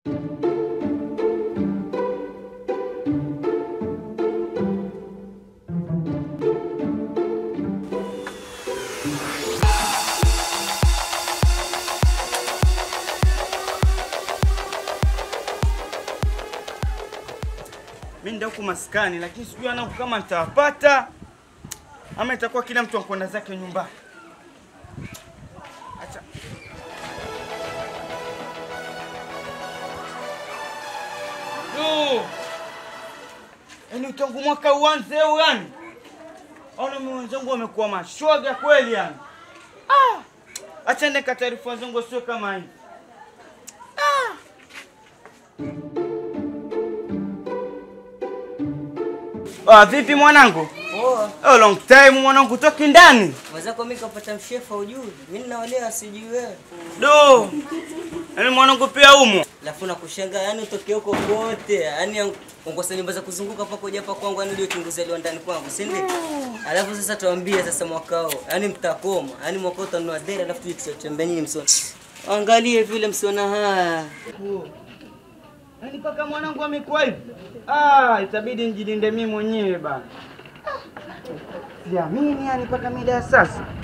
Mimi ndio huku maskani, lakini sijui ana kama nitawapata ama itakuwa kila mtu akwenda zake nyumbani. Acha. Du. Yaani tangu mwaka uanze au yani? Ona mimi wenzangu wamekuwa mashoga kweli yani. Ah! Acha neka taarifa zangu sio kama hivi. Ah, vipi mwanangu? Poa. Oh, long time mwanangu, toki ndani. Mwenzako mimi kapata mshefa ujui. Mimi naolewa sijui wewe. Do. Yaani mwanangu pia umo. Alafu nakushangaa yani utoke huko kote. Yaani ungosa nyumba za kuzunguka pako kuja hapa kwangu yani ndio uchunguzi leo ndani kwangu, si ndio? Alafu sasa tuambie sasa mwaka huu. Yaani mtakoma. Yaani mwaka huu utanunua dera alafu tuje tutembea nyinyi msoni. Angalie vile msiona haya. Yaani mpaka mwanangu amekuwa hivi. Ah, itabidi nijilinde mimi mwenyewe bana. Siamini yani mpaka mida ya sasa.